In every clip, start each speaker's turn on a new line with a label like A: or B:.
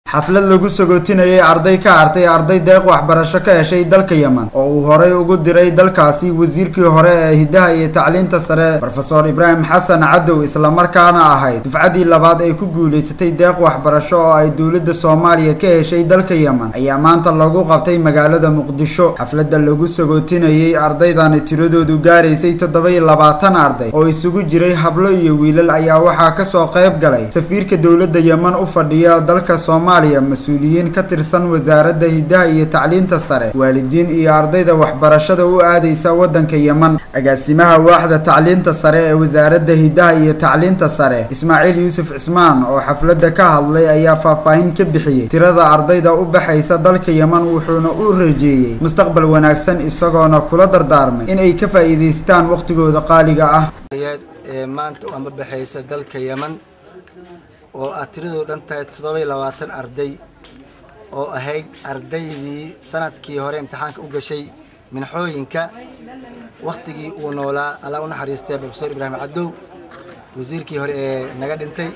A: xaflad lagu sagootinayay arday ka hartay arday deeq waxbarasho ka heshay dalka yemen oo uu horay ugu diray dalkaasi wasiirkii hore ee hiddaha iyo tacliinta sare rofeor ibraahim xasan cadow islamarkaana ahayd dufcaddii labaad ay ku guulaysatay deeq waxbarasho oo ay dowladda soomaaliya ka heshay dalka yemen ayaa maanta lagu qabtay magaalada muqdisho xafladda lagu sagootinayay ardaydani tiradoodu gaaraysay toddoba iyo labaatan arday oo isugu jiray hablo iyo wiilal ayaa waxaa kasoo qayb galay safiirka dowladda yemen u fadhiya dalka soomaaliya mas-uuliyiin ka tirsan wasaaradda hiddaha iyo tacliinta sare waalidiin iyo ardayda waxbarashada u aadaysa waddanka yemen agaasimaha waaxda tacliinta sare ee wasaaradda hiddaha iyo tacliinta sare ismaaciil yuusuf cismaan oo xafladda ka hadlay ayaa faahfaahin ka bixiyey tirada ardayda u baxaysa dalka yemen wuxuuna u rajeeyey mustaqbal wanaagsan isagoona kula dardaarmay in ay ka faa'iidaystaan waqtigooda qaaliga ah
B: ee maanta u ambabaxaysa dalka yemen oo aad tiradoo dhan tahay toddoba iyo labaatan arday oo ahayd ardaydii sanadkii hore imtixaanka u gashay minxooyinka wakhtigii uu noolaa allah u naxariistay profesor ibraahim cadow wasiirkii hore ee naga dhintay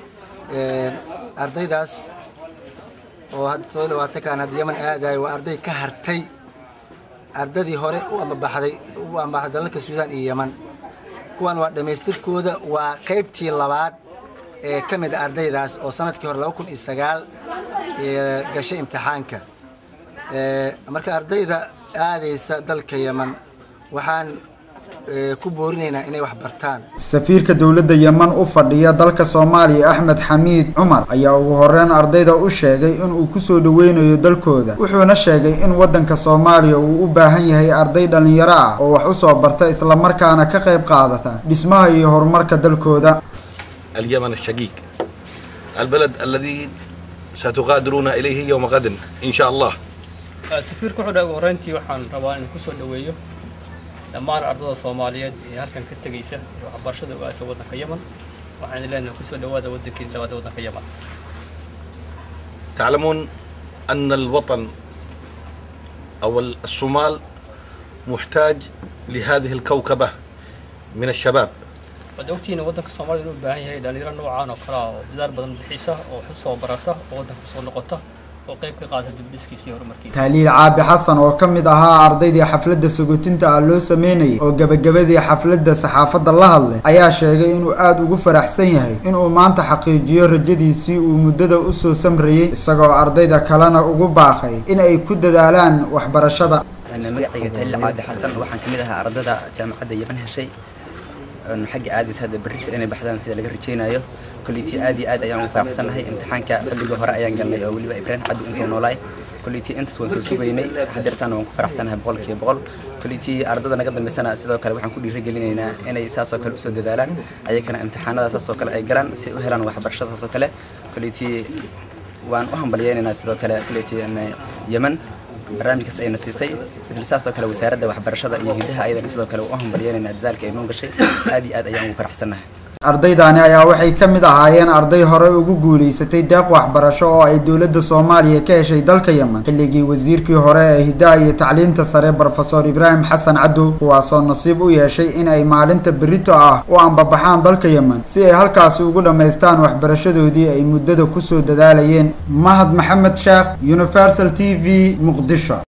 B: ardaydaas oo hadda toddoba iyo labaatankan hadda yemen aadayo waa arday ka hartay ardadii hore u ambabaxday u ambabaxday dalalka suudaan iyo yemen kuwan waa dhammaystirkooda waa qaybtii labaad ee ka mid a ardaydaas oo sanadkii hore laba kun iyo sagaal gashay imtixaanka marka ardayda aadaysa dalka yemen waxaan ku boorinaynaa inay wax bartaan
A: safiirka dowladda yemen u fadhiya dalka soomaaliya axmed xamiid cumar ayaa ugu horeyn ardayda u sheegay inuu kusoo dhaweynayo dalkooda wuxuuna sheegay in waddanka soomaaliya uu u baahan yahay arday dhallinyaro ah oo wax usoo barta islamarkaana ka qayb qaadata dhismaha iyo horumarka dalkooda
C: اليمن الشقيق البلد الذي ستغادرون إليه يوم غد إن شاء الله
D: safiirka wuxuu dhahay ugu horreyntii waxaan rabaa inaan kusoo dhaweeyo dhammaan ardada soomaaliyeed ee halkan ka tegaysa ee waxbarashada ugaasa waddanka yemen waxaan idin leenahay kusoo dhawaada waddankii labaad waddanka yemen
C: تعلمون أن الوطن أو الصومال محتاج لهذه الكوكبة من الشباب
D: waad ogtihiin waddanka soomaalida inuu u baahan yahay dhalinyaro noocaan oo kale ah oo dadaal badan bixisa oo wax usoo barata oo waddanka soo noqota oo qayb ka qaata dibdhiskiisa iyo horumarkiisa
A: tahliil caabi xasan oo ka mid ahaa ardaydii xafladda sagootinta ah loo sameynayay oo gebagabadii xafladda saxaafadda la hadlay ayaa sheegay inuu aada ugu faraxsan yahay inuu maanta xaqiijiyo rajadiisii uu muddada usoo samrayey isagoo ardayda kalena ugu baaqay in ay ku dadaalaan waxbarashada
E: magacayga tahliil caabi xasan waxaan ka mid ahaa ardada jaamacadda yemen heshay xagga aadis hadda berrito inay baxdaan sida laga rajaynayo kolleyti aad iyo aad ayaan ugu faraxsannahay imtixaanka xilligii hore ayaan galnay oo weliba ibraahim cabdi intuu noolaay kolleyti intaas waan soo sugaynay hadeertaana waan ku faraxsanahay boqolkiiba boqol kolleyti ardada naga dambeysana sidoo kale waxaan ku dhiirigelinaynaa inay saasoo kale usoo dadaalaan ayagana imtixaanada saasoo kale ay galaan si ay u helaan waxbarashada saasoo kale kolleyti waan u hambalyeynaynaa sidoo kale kolleyti yemen barnaamijkaas ayna siisay isla saasoo kale wasaaradda waxbarashada iyo hiddaha ayadana sidoo kale u hambalyeynayna dadaalka ay noo gashay aad iyo aad ayaan ugu faraxsannahay
A: ardaydaani ayaa waxay ka mid ahaayeen arday hore ugu guulaysatay deeq waxbarasho oo ay dowladda soomaaliya ka heshay dalka yemen xilligii wasiirkii hore ee hiddaha iyo tacliinta sare brofesor ibraahim xasan cadow kuwaasoo nasiib u yeeshay in ay maalinta berito ah u ambabaxaan dalka yemen si ay halkaasi ugu dhammaystaan waxbarashadoodii ay muddada kusoo dadaalayeen mahad maxamed sheekh universal t v muqdisho